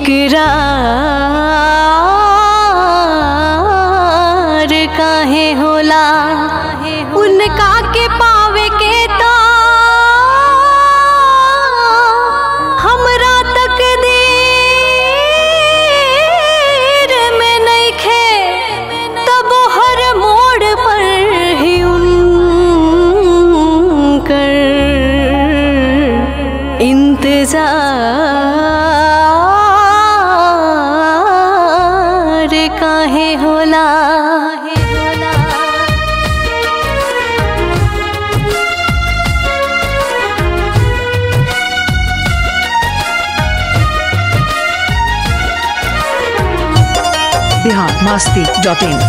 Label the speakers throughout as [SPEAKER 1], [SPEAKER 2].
[SPEAKER 1] इकरार काहे होला उनका के पावे के तो हमरा तकदीर में नइखे तब हर मोड़ पर ही उनकर इंतजार काहे होला
[SPEAKER 2] बिहार मस्ती डॉट इन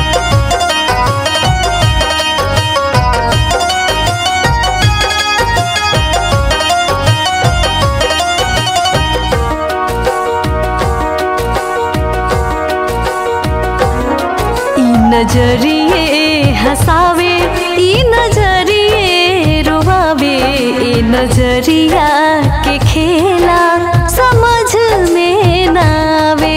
[SPEAKER 1] ई नजरिए हसावे ई नजरिए रुआवे ई नजरिया के खेला समझ में नावे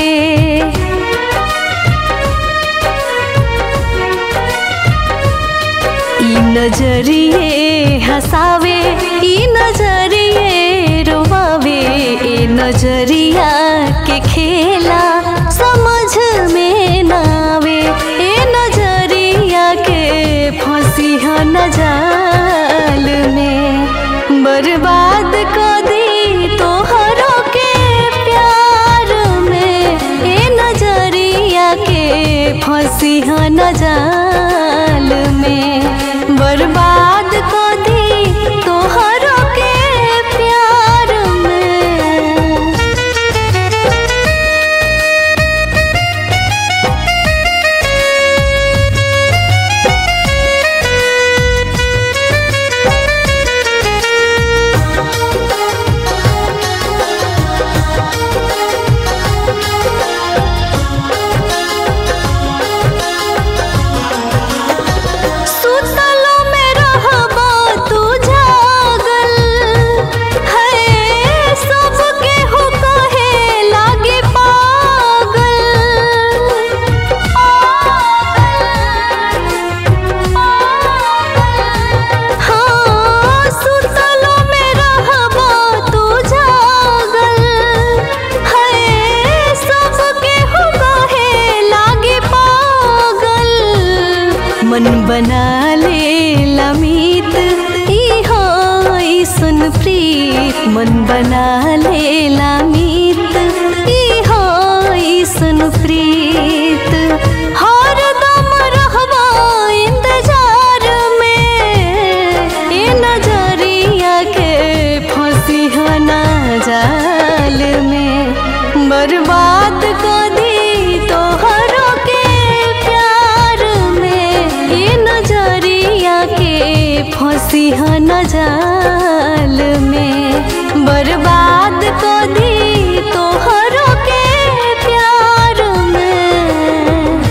[SPEAKER 1] ई नजरिए हसावे ई नजरिए रुआवे ई नजरिया के खेला समझ में नावे ए नजरिया के फंसी ह नजाल में बर्बाद कर दी तोहरों के प्यार में ए नजरिया के फंसी ह नजाल में बर्बाद कर दी तोहरों के प्यार में सुतलो में रहबा तू जागल है सबके हो कहे लागे पागल हाँ सुतलो में रहबा तू जागल है सबके हो कहे लागे पागल मन बना ले लमित ई हो ई सुन प्रीत मन बना ले लमित ई हो ई सुन प्रीत हर दम रहबा इंतजार में ए नजरिया के फंसी हो ना जाल में बर्बाद कर दी तोहरों के प्यार में ये नजरिया के फंसी ह न जाल में बर्बाद कर दी तोहरों के प्यार में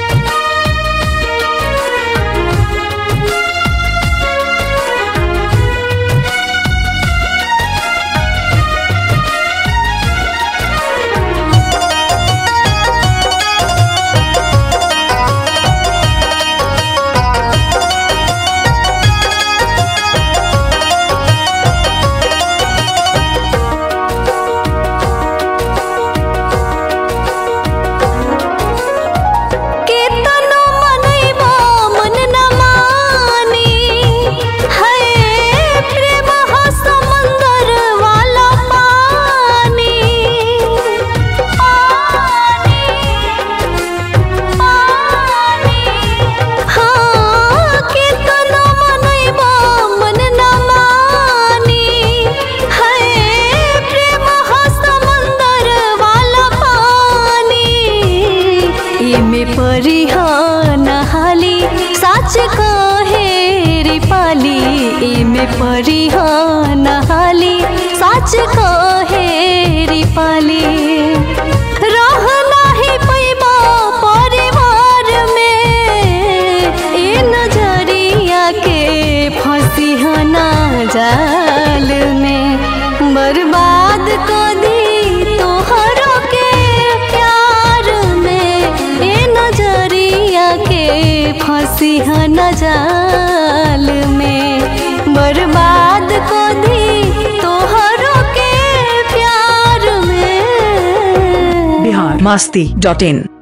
[SPEAKER 1] केतनो मनैबा मन न मानी है प्रेम ह समंदर वाला पानी हाँ केतनो मनैबा मन न मानी है प्रेम ह समंदर वाला पानी एमे परी नहाली साच कहे रे पाली एमे परी नहाली साच कहे रे पाली रह नाही पैबा परिवार में ए नजरिया के फंसी ह ना जाल में बर्बाद कर दी तोहरों के
[SPEAKER 2] masti.in.